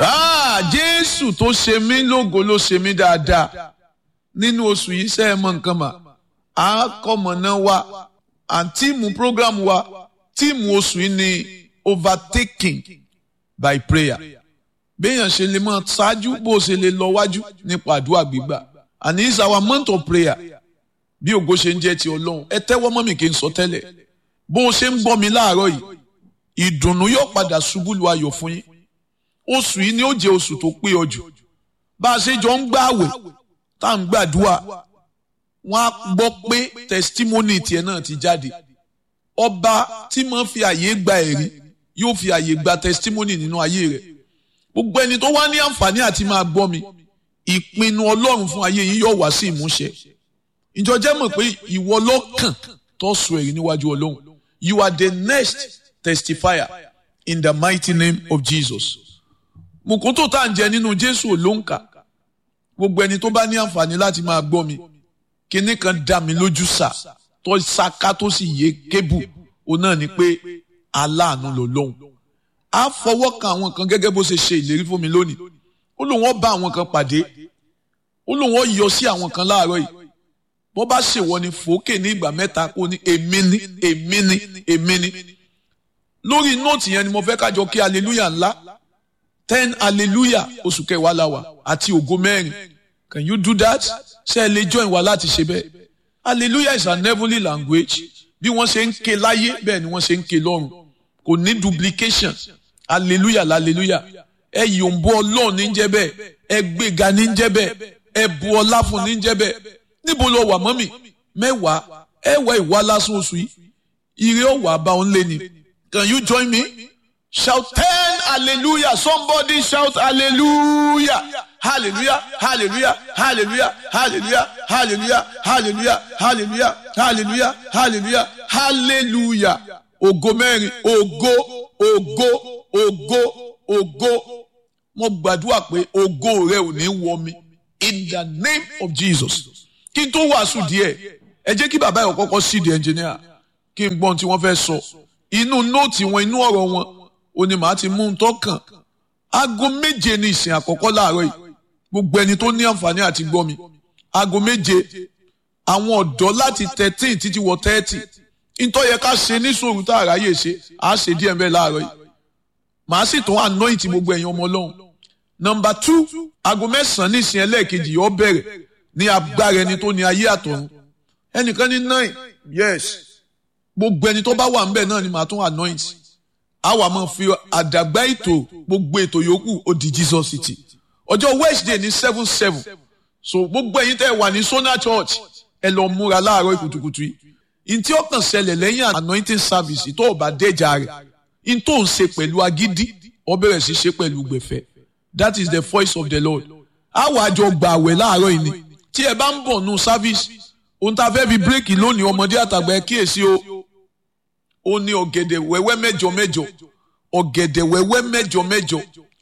Ah, Jésù tó ṣe mí lógo ló ṣe mí dáadáa nínú oṣù yìí ṣe é mọ nǹkan mà á kọ́mọ̀nà wa àǹtíìmù program wa tíìmù oṣù yìí ni overtaking by prayer béèyàn ṣe lè mọ ṣáájú bó ṣe lè lọ wájú nípa àdúrà gbígbà and it's our month of prayer bí ògo ṣe ń jẹ́ ti ọlọ́run ẹ tẹ́wọ́ mọ́ mi kí n sọ tẹ́lẹ̀ bó o ṣe ń gbọ́ mi láàárọ̀ yìí ìdùnnú yóò padà ṣubú lu ayọ̀ fún yín oṣù yìí ni ó jẹ́ oṣù tó pé ọ jù bá a ṣe jọ ń gbààwẹ̀ tá à ń gbàdúrà wọ́n á gbọ́ pé testimony tiẹ̀ náà ti jáde ọba tí máa fi àyè gba ẹ̀rí yóò fi àyè gba testimony nínú ayé rẹ̀ gbogbo ẹni tó wá ní àǹfààní àti máa gbọ́ mi ìpinnu ọlọ́run fún ayé yìí yóò wá sí ìmúṣẹ ìjọ jẹ́ mọ̀ pé ìwọ lọ́kàn tó sọ èrí níwájú ọlọ́run you are the next testifier in the mighty name of Jesus mùkúntò tá à ń jẹ nínú Jésù olóńkà gbogbo ẹni tó bá ní àǹfààní láti máa gbọ́ mi kinní kan dá mi lójú sà tó ṣaká tó sì yé kébù òun náà ni pé aláàánú ló lóhùn á fọwọ́ kan àwọn kan gẹ́gẹ́ bó ṣe ṣe ìlérí fún mi lónìí ó lóun ó bá àwọn kan pàdé ó lóun ó yọ sí àwọn kan láàárọ̀ yìí bó bá ṣèwọ ni fòókè ní ìgbà mẹ́ta kó ní èmi ní èmi ní èmi ní lórí nóòtì yẹn ni mo fẹ́ kájọ kí hallelujah ńlá ten hallelujah oṣù kẹwàá la wà àti ògo mẹ́rin can you do that ṣé ẹ lè join wa láti ṣe bẹ́ẹ̀ hallelujah is an heavenly language bí wọ́n ṣe ń ké láyé bẹ́ẹ̀ ni wọ́n ṣe ń ké lọ́run kò ní duplication hallelujah hallelujah ẹ yòǹbó ọlọ́run ní jẹ́ bẹ́ẹ̀ ẹ gbéga ní jẹ́ bẹ́ẹ̀ ẹ bu ọlá fún ní jẹ́ bẹ́ẹ̀ níbo lọ wà mọ́mì mẹ́wàá ẹ wá ìwá lásán oṣù yìí ire ọ̀wà bá òun lé ni can you join me shout ten hallelujah somebody shout hallelujah hallelujah hallelujah hallelujah hallelujah hallelujah hallelujah hallelujah hallelujah hallelujah hallelujah ògo mẹ́rin ògo ògo ògo ògo mo gbàdúrà pé ògo rẹ ò ní wọ mi in the name of Jesus kí n tó wàásù díẹ̀ ẹ jẹ́ kí bàbá yẹn kọ́kọ́ sí di ẹnjìníà kí n gbọ́n tí wọ́n fẹ́ sọ inú nóòtì wọn inú ọ̀rọ̀ wọn ò ní màá ti mú un tọ́kàn aago méje ní ìsìn àkọ́kọ́ láàárọ̀ yìí gbogbo ẹni tó ní àǹfààní àti gbọ́ mi aago méje àwọn ọ̀dọ́ láti thirteen títí wọ thirty ntọ́ yẹ ká ṣe ní sòrò tá a ráyè ṣe á ṣe díẹ̀ bẹ́ẹ̀ láàárọ̀ yìí màá sì tún anoint gbogbo ẹ̀yin ọmọ ọlọ́run nọmba two aago mẹ́sàn-án ní ìsìn ẹlẹ́ẹ̀kejì yóò bẹ̀rẹ̀ ní agbára ẹni tó ní ayé àtọ̀run ẹnìkan ní nine yes gbogbo ẹni tó bá wà ńbẹ̀ náà ni màá tún anoint àwa máa fi àdàgbà ètò gbogbo ètò yòókù ó di Jesus city ọjọ́ Wednesday ní seven seven so gbogbo ẹ̀yin tẹ́ wà ní Sona Church ẹ lọ múra láàárọ̀ kùtùkùtù yìí ntí ọkàn ṣẹlẹ̀ lẹ́yìn anointing service tó o bá dẹ́jà rẹ̀ ntó ń ṣe pẹ̀lú agídí ó bẹ̀rẹ̀ sí ṣe pẹ̀lú gbẹ̀fẹ̀ that is the voice of the Lord àwa àjọ gbà àwẹ̀ láàárọ̀ yìí ni tí ẹ bá ń bọ̀ nù service ohun tá a fẹ́ fi bírèkì lónìí ọmọdé àtàgbà ẹ kíyèsí o ó ní ọ̀gẹ̀dẹ̀ wẹ́wẹ́ mẹ́jọ mẹ́jọ ọ̀gẹ̀dẹ̀ wẹ́wẹ́ mẹ́jọ mẹ́jọ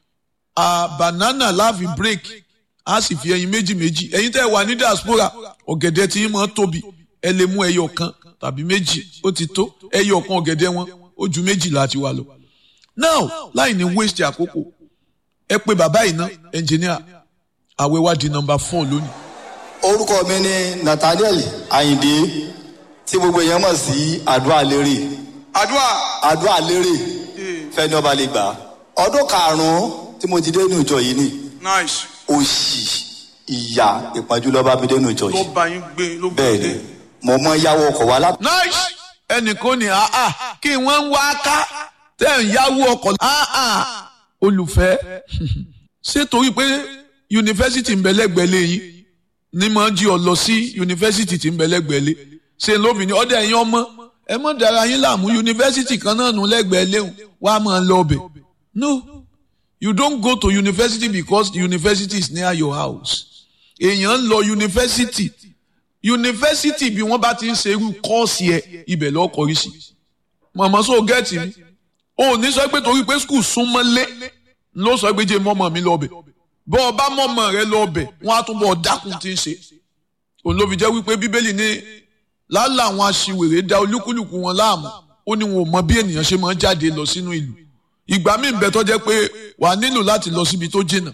a banana láàfin bírèkì a sì fi ẹyin méjì méjì ẹyin tẹ́ wà ní diaspora ọ̀gẹ̀dẹ̀ tí yín máa tóbi ẹ lè mú ẹyọ kan tàbí méjì ó ti tó ẹyọ kan ọ̀gẹ̀dẹ̀ wọn ó ju méjì láti wà lọ. now láì ní waste àkókò ẹ pé bàbá yìí ná engineer àwẹ̀ wá di number four lónìí. orúkọ mi ni Nathaniel Ayinde tí gbogbo èèyàn mọ̀ sí àdúrà lérè àdúrà àdúrà lérè fẹ́ni ọba lè gbà ọdún karùn-ún tí mo ti dé inú ìjọ yìí ni nice òṣì ìyà ìpọ́njú ló bá mi dé inú ìjọ ló yìí bá yín gbé ló gbé bẹ́ẹ̀ ni dé mo mọ yáwó ọkọ̀ wá láti. nice ẹnìkan ní àá kí wọ́n ń wá ká tẹ̀ ń yáwó ọkọ̀ àá olùfẹ́ ṣé torí pé yunifásitì ń bẹ lẹ́gbẹ̀ẹ́ lẹ́yìn ní máa jí ọ lọ sí yunifásitì tí ń bẹ lẹ́gbẹ̀ẹ́ lé ṣe lóbìnrin ọdẹ ẹ̀yin ọmọ ẹ mọ̀ dára yín láàmú yunifásitì kan náà nù lẹ́gbẹ̀ẹ́ léhùn wá máa lọ ọbẹ̀ no you don't go to university because the university is near your house èèyàn ń lọ yunifásitì yunifásitì bí wọ́n bá ti ń ṣe irú kọ́ọ̀sì ẹ̀ ibẹ̀ lọ́ọ́ kọrí sí màmá sọ gẹ́ẹ̀tì mi ò ní sọ pé torí pé skul súnmọ́ lé ló sọ pé jẹ́ mọ́mọ́ mi lọ́ọ̀bẹ̀ bọ́ ọ bá mọ́mọ́ rẹ lọ́ọ̀bẹ̀ wọ́n á túbọ̀ dákun tí ń ṣe òun ló fi jẹ́ wípé bíbélì ní lálẹ́ àwọn aṣiwèrè da olúkúlùkù wọn láàmú ó ní wọn ò mọ bí ènìyàn ṣe máa ń jáde lọ sínú ìlú ìgbà míì bẹ tó jẹ́ pé wà nílò láti lọ síbi tó jìnnà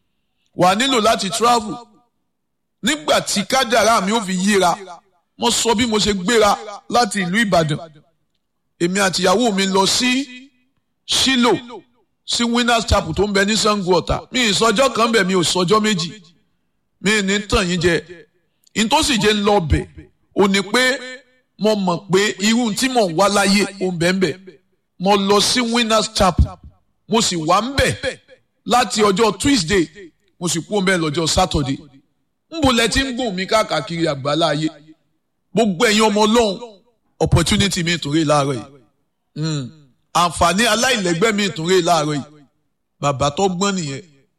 wà nílò láti travel nígbà tí kádàrá mi ò fi yíra mo sọ bí mo ṣe gbéra láti ìlú Ìbàdàn èmi àtìyàwó mi lọ sí Ṣílò sí Winners Chapel tó ń bẹ ní Ṣàngó Ọ̀tà mi ìsọjọ́ kan bẹ̀ mi ò sọjọ́ méjì mi ní tàn yín jẹ ìtòsí jẹ́ ń lọ bẹ̀ ò ní pé mo mọ̀ pé irú tí mò ń wá láyé ò ń bẹ̀ ń bẹ̀ mo lọ sí Winners Chapel mo sì wà ń bẹ̀ láti ọjọ́ Tuesday mo sì kú ń bẹ̀ lọ́jọ́ Saturday nbo lẹ ti ń gùn mí káàkiri àgbálá ayé gbogbo ẹ̀yin ọmọ ọlọ́run opportunity mi tún rí láàárọ̀ yìí àǹfààní aláìlẹ́gbẹ́ mi tún rí láàárọ̀ yìí bàbá tó gbọ́n nìyẹn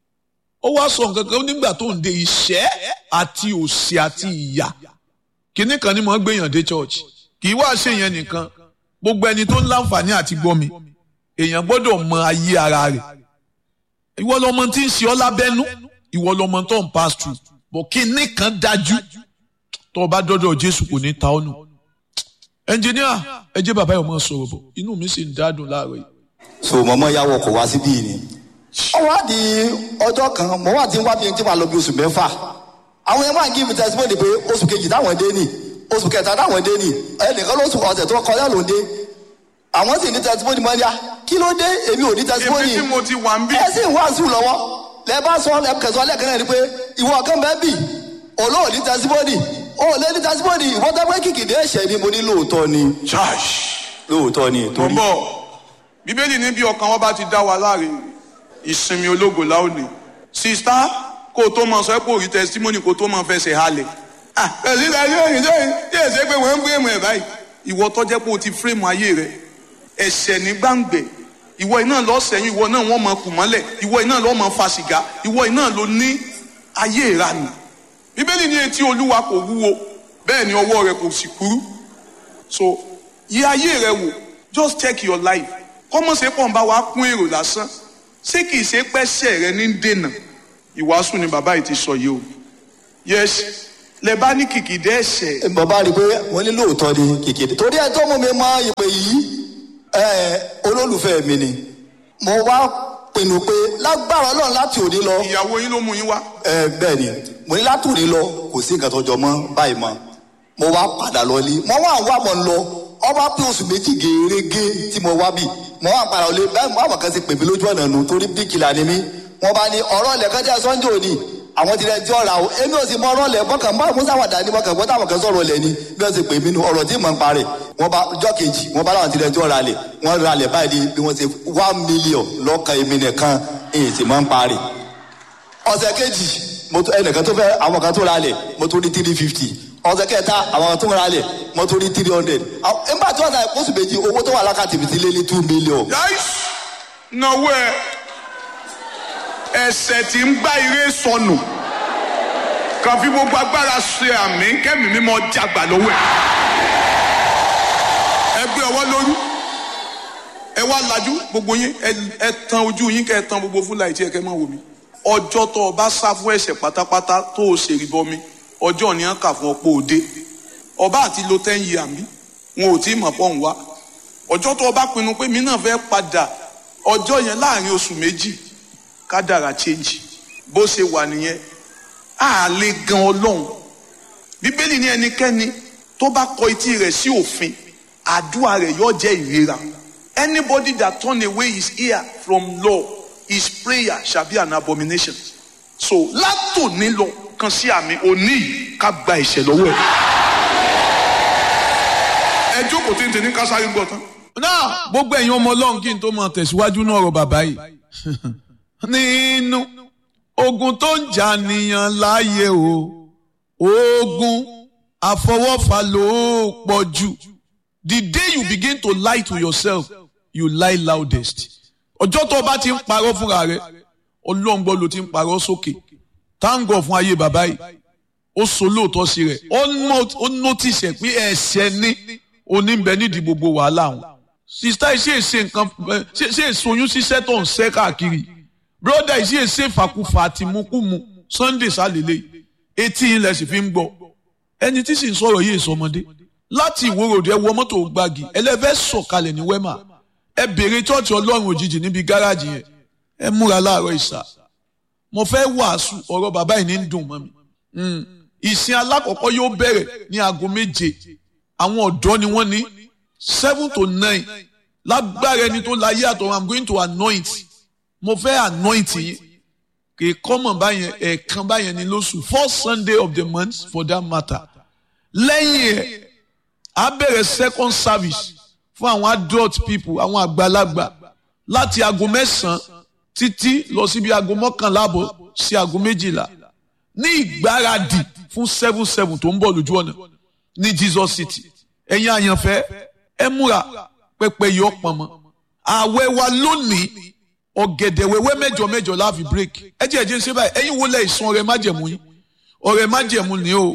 ó wá sọ nǹkan kan nígbà tó ń de ìṣẹ́ àti òṣì àti ìyà kínní kan ni mo ń gbéyàn dé church kì í wá ṣe yẹn nìkan gbogbo ẹni tó ń láǹfààní àti gbọ́ mi èèyàn gbọ́dọ̀ mọ ayé ara rẹ̀ ìwọ lọmọ tí ń ṣe ọ́ lábẹ́nú ìwọ lọmọ tó ń pass through bọ̀ kínní kan dájú tó o bá dọ́dọ̀ Jésù kò ní ta ọ́ nù ẹnjìníà ẹ jẹ́ bàbá yìí ọmọ sọ̀rọ̀ bọ̀ inú mi sì ń dádùn láàárọ̀ yìí. so mọ̀mọ́ yà wọ̀ kọ̀ wá síbí ni. ó wá di ọjọ́ kan mọ̀ wá ti ń wá bí tí wàá lọ bí oṣù mẹ́fà àwọn yẹn máa ń give testimony pé oṣù kejì táwọn dé nì oṣù kẹta táwọn dé nì ẹnìkan lóṣù ọ̀sẹ̀ tó kọjá ló ń dé àwọn sì ní testimony mọ́ níyà kí ló dé èmi ò ní testimony èmi tí mo ti wà ń bí. ẹ sì ń wá sùn lọ́wọ́ lẹ bá sọ lẹ kẹsàn án lẹ́ẹ̀kan náà ni pé ìwọ kan bẹ́ẹ̀ bì olóò ní testimony ó lé ní testimony ìwọ tẹ́ pé kìkìdé ẹ̀ṣẹ̀ ni mo ní lóòótọ́ ni Ṣáàṣì. lóòótọ́ ni mo ń torí bọ̀ bíbélì ní bí ọkàn wọn bá ti dá wa láre ìsinmi ológo láòní sista kó o tó mọ sọ pé òrí testimony kó o tó mọ fẹsẹ̀ halẹ̀ ah ẹ̀sìn ìdájọ́ òyìn sẹ́yìn tí èsè pé wọ́n ń fírèmù ẹ̀ báyìí ìwọ tó jẹ́ pé o ti fírèmù ayé rẹ ẹ̀ṣẹ̀ ní gbàǹgbẹ̀ ìwọ iná lọ sẹ́yìn ìwọ náà wọ́n mọ kù mọ́lẹ̀ ìwọ iná lọ mọ fa sìgá ìwọ iná ló ní ayé ìranù bíbélì ní etí olúwa kò wúwo bẹ́ẹ̀ ni ọwọ́ rẹ̀ kò sì kúrú so yí ayé rẹ wò just check your life kọ́mọ̀ ṣe pọ̀ ń bá wa kún èrò lásán ṣé kìí ṣe pẹ́sẹ̀ rẹ ní dènà ìwàásù ni bàbá yìí ti sọ yìí o yes lẹ bá ní kìkìdé ẹ̀ṣẹ̀ bàbá rí i pé wọ́n ní lóòótọ́ ni kìkìdé torí ẹ tó mú mi mọ ìpè yìí ẹ olólùfẹ́ mi ni mo wá pinnu pé lágbára ọlọ́run láti òní lọ ìyàwó yín ló mú yín wá ẹ bẹ́ẹ̀ ni mo ní láti òní lọ kò sí nǹkan tó jọ mọ́ báyìí mọ́ mo wá padà lọ ní mo wá wá mọ̀ ń lọ ọba pé oṣù méjì gèrègé tí mo wá bì mo wá padà lọ báyìí mo àwọn kan ti pè mí lójú ọ̀nà nù torí bíkìlà ni mí wọ́n bá ní ọ̀rọ̀ ilẹ̀ kan jẹ́ sunday òní àwọn ti rẹ̀ ti ọ̀rà o èmi ò sì mọ ọ̀rọ̀ ilẹ̀ bọ́kàn bá musa wà dání bọ́kàn bọ́tà àwọn kan sọ̀rọ̀ ilẹ̀ ni bí wọ́n ti pè mí nu ọ̀rọ̀ tí mò ń parẹ̀ wọ́n bá ọjọ́ kejì wọ́n bá láwọn ti rẹ̀ ti ọ̀rà lẹ̀ wọ́n ra lẹ̀ báyìí bí wọ́n ti one million lọ́kàn èmi nìkan èyí sì máa ń parẹ̀ ọ̀sẹ̀ kejì mo tó ẹnìkan tó fẹ́ àwọn kan tó ra lẹ̀ mo tó ní three fifty ọ̀sẹ̀ kẹta àwọn kan tó ra lẹ̀ mo tó ní three hundred nígbà tí wọ́n ta oṣù méjì owó tó wà lákàtì mi ti lé ní two million. yáìs náwó ẹ ẹ̀ṣẹ̀ tí ń gbá ire sọnù kàn fi gbogbo agbára ṣe àmì kẹ́mi mímọ́ jagbà lọ́wọ́ ẹ ẹ gbé ọwọ́ lórí ẹ wá lajú gbogbo yín ẹ- ẹ tan ojú yín kẹ ẹ tan gbogbo fúlàì tí ẹ kẹ máa wò mí ọjọ́ tó o bá sá fún ẹ̀ṣẹ̀ pátápátá tó o ṣe rí bọmi ọjọ́ ni wọ́n kà fún ọ̀pọ̀ òde ọba àti lo ten year mi wọn ò tí ì mọ̀ pọ̀ ń wá ọjọ́ tó o bá pinnu pé mi náà fẹ́ padà ọjọ́ yẹn láàrin oṣù méjì kádàrà change bó ṣe wà nìyẹn á lè gan ọlọ́run bíbélì ní ẹnikẹ́ni tó bá kọ etí rẹ̀ sí òfin àdúrà rẹ̀ yóò jẹ́ ìrera anybody that turn away his ear from law his prayer shall be an abomination so látòní lọ kan sí àmì òní yìí ká gba ìṣẹ̀ lọ́wọ́ ẹ̀ ẹ jókòó tí ń tẹ̀ ní kásáré gbọ́ tán. náà gbogbo ẹ̀yin ọmọ ọlọ́run kí n tó máa tẹ̀síwájú náà ọ̀rọ̀ bàbá yìí nínú ogun tó ń jà nìyàn láàyè o ogun àfọwọ́fà ló pọ̀ jù the day you begin to lie to yourself you lie loudest ọjọ́ tó o bá ti ń parọ́ fúnra rẹ ọlọ́run gbọ́ ló ti ń parọ́ sókè thank God fún ayé bàbá yìí ó so lóòótọ́ sí rẹ̀ ó nó- ó notice ẹ̀ pé ẹ̀ṣẹ̀ ní oníbẹ̀ nídìí gbogbo wàhálà wọn. sista yìí ṣe é ṣe nǹkan ẹ, ṣe ṣe èsoyún ṣiṣẹ́ tó ń ṣẹ́ káàkiri broda yìí ṣe é ṣe fàkúfà àti mukumu sunday sálélẹ̀ etí ilẹ̀ sì fi ń gbọ́ ẹni tí sì ń sọ̀rọ̀ yìí sọmọdé láti ìwòròdú ẹ wọ mọ́tò gbági ẹlẹ́fẹ́ sọ̀kalẹ̀ ní wẹ́mà ẹ béèrè chọ́ọ̀chì ọlọ́run òjijì níbi gáràjì yẹn ẹ múra láàárọ̀ ìsà mo fẹ́ wàásù ọ̀rọ̀ bàbá yìí ní ń dùn mọ́ mi ìsìn alákọ̀ọ́kọ́ yóò bẹ̀rẹ̀ ní aago méje àwọn ọ̀dọ́ ni wọ́n ní seven to nine lágbára ẹni tó láyé àtọ̀ i'm going to anoint mo fẹ́ anoint yín kì í kọ́mọ̀ báyẹn ẹ̀ẹ̀kan báyẹn ní lóṣù first sunday of the month for that matter lẹ́yìn ẹ̀ á bẹ̀rẹ̀ second service fún àwọn adult people àwọn àgbàlagbà láti aago mẹ́sàn-án títí lọ síbi aago mọ́kànlá àbọ̀ sí aago méjìlá ní ìgbáradì fún seven seven tó ń bọ̀ lójú ọ̀nà ní jesus city ẹ̀yin àyànfẹ́ ẹ múra pẹpẹ yọ pọnmọ ààwẹ̀ wa lónìí ọ̀gẹ̀dẹ̀ wẹ́wẹ́ mẹ́jọ mẹ́jọ láàfi break ẹ jẹ́ ẹ̀jẹ̀ ń ṣe báyìí ẹ̀yin wo lẹ̀ ìsun ọrẹ májẹ̀mú yín ọrẹ májẹ̀mú ni o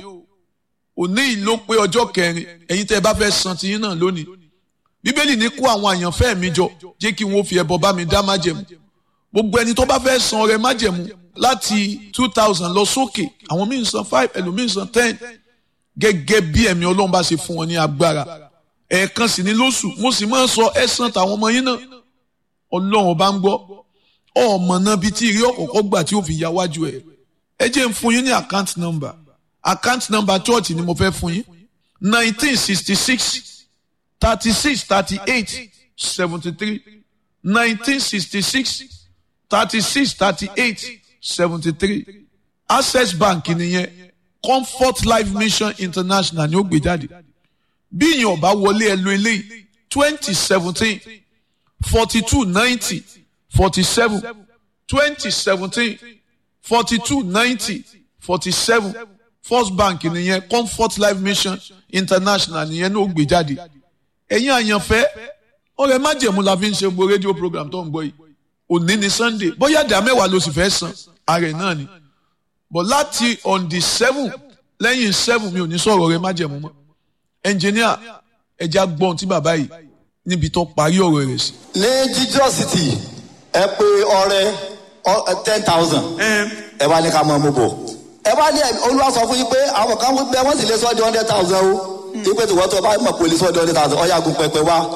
òní yìí ló pé ọjọ́ kẹrin ẹ̀yin tẹ́ ẹ bá fẹ́ san tiyín náà lónìí bíbélì ní kó àwọn àyànfẹ́ mi jọ jẹ́ kí wọ́n fi ẹbọ bá mi dá májẹ̀mú gbogbo ẹni tó bá fẹ́ san ọrẹ májẹ̀mú láti two thousand lọ sókè àwọn míì ń san five ẹlòmíì ń san ten gẹ́gẹ́ bí ẹ̀mí ọlọ́run bá ṣe fún wọn ní agbára ẹ̀ẹ̀kan sì ní lóṣù mo sì máa ń sọ ẹ̀san tàwọn ọmọ yín náà ọlọ́run bá ń gbọ́ ọmọ náà bíi tí ìrí ọ̀kọ̀ọ̀kọ̀ gbà tí ó fi ya wájú ẹ̀ ẹ jẹ́ ń fún yín ní account number account number church ni mo fẹ́ fún yín nineteen sixty six thirty six thirty eight seventy three nineteen sixty six thirty six thirty eight seventy three access bank nìyẹn comfort life mission international ni ó gbé jáde bí ìyẹn ọba wọlé ẹ lo eléyìí twenty seventeen forty two ninety forty seven twenty seventeen forty two ninety forty seven first bank nìyẹn comfort life mission international nìyẹn ní ó gbé jáde ẹ̀yin àyànfẹ́ ọ̀rẹ́ májẹ̀mú la fi ń ṣe gbogbo rédíò program tó ń gbọ́ yìí òní ni sunday bóyá ìdá mẹ́wàá ló sì fẹ́ san ààrẹ náà ni but láti on the seven lẹ́yìn seven mi ò ní sọ̀rọ̀ ọ̀rẹ́ májẹ̀mú mọ́ ẹnjìníà ẹja gbọ́n tí bàbá yìí níbi tó parí ọ̀rọ̀ rẹ̀ sí. ní jesus city ẹ pé ọrẹ ten thousand ẹ wá ní ká mọ ọmọ bọ ẹ wá ní olúwa sọ fún yín pé àwọn kan wípé wọn sì lè sọ di hundred thousand o ipe tí wọn tó bá mọ̀ pé olè sọ di hundred thousand ọ̀yà gun pẹpẹ wá